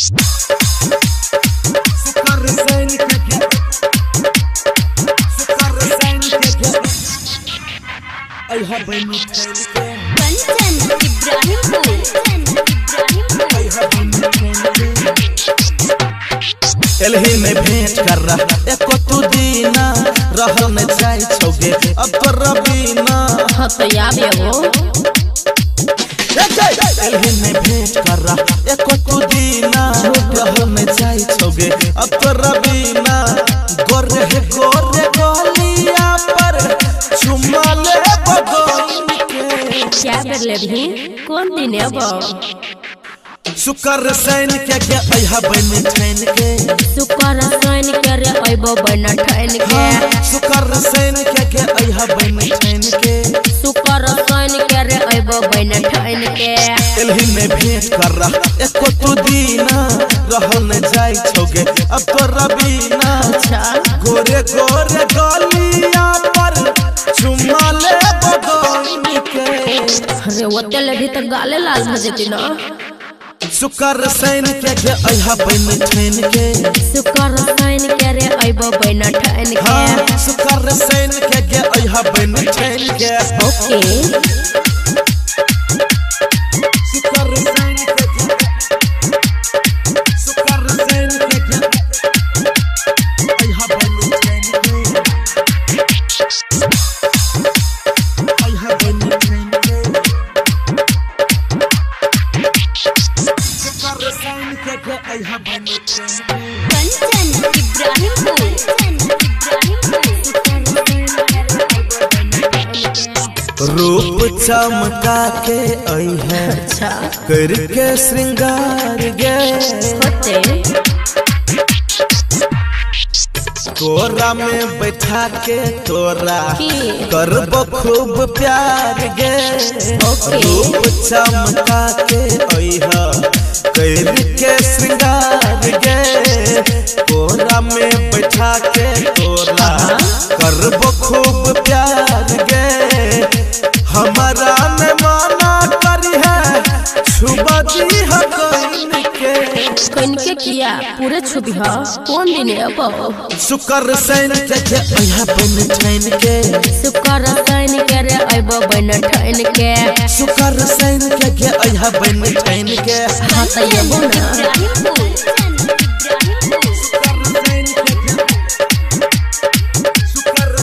सुकर सैनिक के सुकर सैनिक के अइहा बनी थैल के कंचन इब्राहिमपुर इब्राहिमपुर अइहा बनी थैल के एलही में भेंट कर रहा एको तू दीना रहल न जाय छोगे अब तो रबीना हाँ तो याद है वो एलही में भेंट कर रहा एको तू दीना रहल न जाय छोगे अब तो रबीना गोरे है गोरे गोलिया पर चुम्मा ले बगोइन के क्या कर ले भी कौन दिन है वो शुकर सैन के के अइहा बन ठैन के सुकर सैन करे अइबो बन ठैन के हाँ, शुकर सैन के के अइहा बन ठैन के सुकर सैन करे अइबो बन ठैन के एलही में भेंट कर रहा एको तू दीना रहल न जाय छोगे अब तो रबीना अच्छा गोरे गोरे गलिया पर चुम्मा ले बगोइन के अरे वो तेल भी तो गाले लाल हो जेती ना शुकर सैन के के अइहा बन ठैन के सुकर सैन करे अइबो बन ठैन के हाँ शुकर सैन के के अइहा बन ठैन के ओके शुकर सैन के के शुकर सैन के के अइहा बन ठैन के अइहा बन ठैन के शुकर सैन के के अइहा बन ठैन के कंचन इब्राहिमपुर इब्राहिमपुर रूप चमका के आई है अच्छा करके श्रृंगार गे होते तोरा में बैठा के तोरा की? करब खूब प्यार गे ओके। रूप चमका के आई है करके श्रृंगार गे तोरा में बैठा के तोरा करब खूब प्यार गे हमारा ने माना करी है छुबा दी है कोइन के कइन के किया पूरे छुबी हा कौन दिन है अब शुकर सैन के के अइहा बन ठैन के सुकर सैन करे अइबो बन ठैन के शुकर सैन के के अइहा बन ठैन के हाँ तो ये बोना